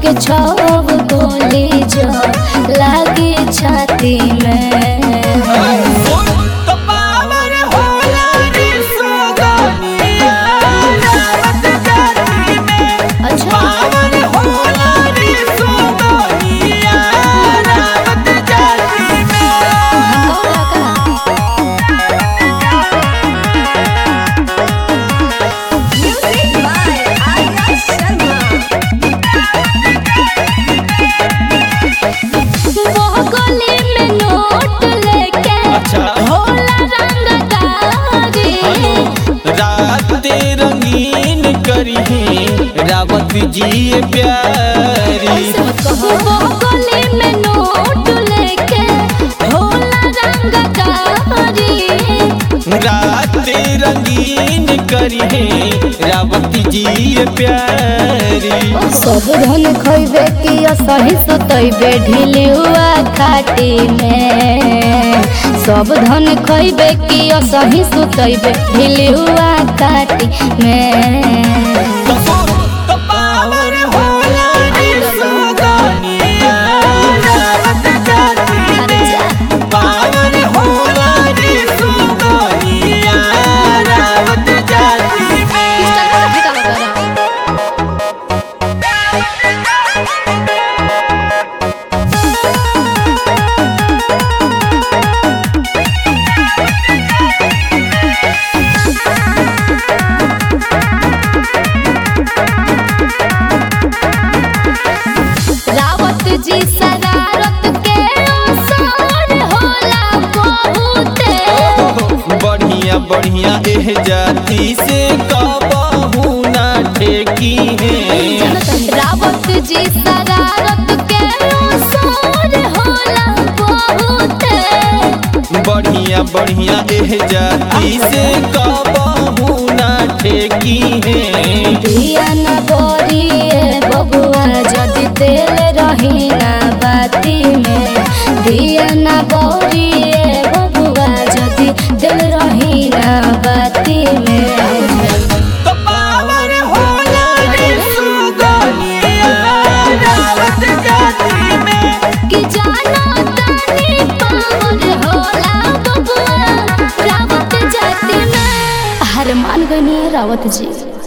के छव गोली जो लागे छाती में तो पावर होला रे सुगनिया रावत जाति में अच्छा पावर होला रे सुगनिया रावत जाति में कौन का Music by Arya Sharma. वो गली में नोट लेके अच्छा। होला रंगदारी रात रंगीन करी रावत जी प्यारी ऐसे मत कहो वो गली में नोट लेके होला रंगदारी रात रंगीन करी रावत जी प्यारी सब धन खइबे कि असही सुतइबे ढीली हुआ खाटी में सब धन खइबे कि असही सुतइबे ढीली हुआ खाटी में तो पावर होला रे सुगनिया रावत जाति में पावर होला रे सुगनिया रावत जाति में रावत जी शरारत के असर होला बहुते बढ़िया बढ़िया एह जाति से कबहू ना ठेकी है रावत जी शरारत के असर होला बहुते बढ़िया बढ़िया एह जाति से कबहू ना ठेकी है दिया न बोरिए बबुआ जदि तेल रही ना बाती में दिया न बोरिए बबुआ जदि दिल रही ना बाती में तो पावर होला रे सुगनिया रावत जाति में कि जाना तानी पावर होला बबुआ रावत जाति में हर मान गनी रावत जी